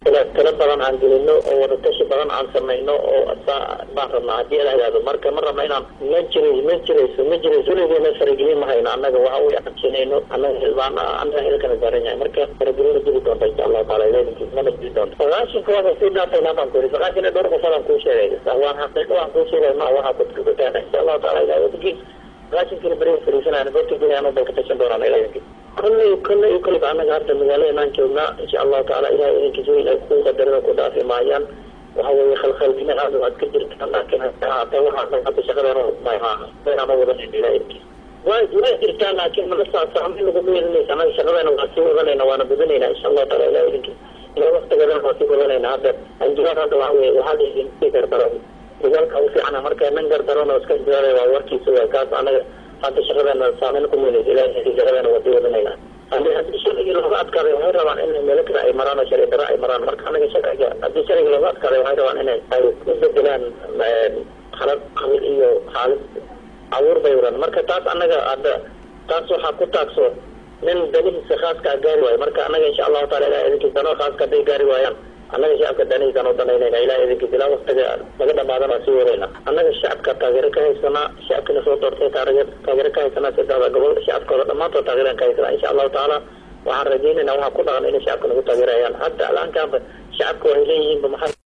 tiro badan aan gelino oo wadatashi badan aan samayno oo baan rabnaa haddii ala hadaado marka ma rabna inaan ma jiray ma jirayso ma jirayso weligeena faragelin ma hayno annaga waxa u aqabsanayno annaga xildhibaan annaga xilkana saaran yahay marka faragelina jiri doonta insha allahu taala iladinkiis mana jiri doonto sagaashinka waa sii dhaafayna baan ku yiri sagaashan dhowr qofood aan kuu sheegay waan xaqiiqo aan kuu sheegay ma waxaa kudkukutaan insha allahu taala iladinkiis sagaashankina beriga fariisanayna goobta geliyaano bay ka tashan doonaan iladinkiis kolley kolley kolleyba annaga hadda magaaladaenaan joognaa insha allahu taala ilahay idinkiis weyn ay ku qadarada ku dhaafi maayaan waxa weeye khalkhalgina aad waad ka jirtaa laakiin haata waxaa hadda shaqadeena ma wadanayna ilahay idinkiis way way jirtaa laakiin mala saasaamin laguma yeelinaysa annaga shaqadeena waa sii wadanayna waana badanayna insha allahu taala ilahay idinkiis ila waktigeedana waa sii wadanayna hadda anjibaad hadda waxa weye waxaa laidin sii gardaro dagaalka u fiicana marka nin gardarona iska jidaalay waa warkiisa waa kaas annaga hadda shaqadeena saameyn ku meynaysa ilahay shaqadeena waa sii wadanayna haddii haddii sharcigii looga adkaaday waxay rabaan in meelo kale ay maraan oo sharci daro ay maraan marka anaga sharciga haddii sharciga looga adkaaday waxay rabaan inay ay u bedelaan xalad qabil iyo xaalad abuur bay wadaan marka taas annaga hadda taas waxaa ku taagso nin danihiisa khaaska gaari waayo marka annaga insha allahu taala ilahay idinkiis danoo khaaska hadday gaari waayaan annaga shacabka danihiisaan u danaynayna ilahay idinkiis ilaa waktiga laga dhamaadana waa sii wadayna annaga shacabka taageero ka haysanaa shacabkina soo doortay taageer taageero ka haysanaa saddexda gobol shacabkooda dhammaantood taageeraan ka haysanaa insha allahu tacaala waxaan rajaynayna waxaa ku dhaqan inay shacabka nagu taageerayaan hadda alaankaanba shacabka waxay leeyihiinba maxaa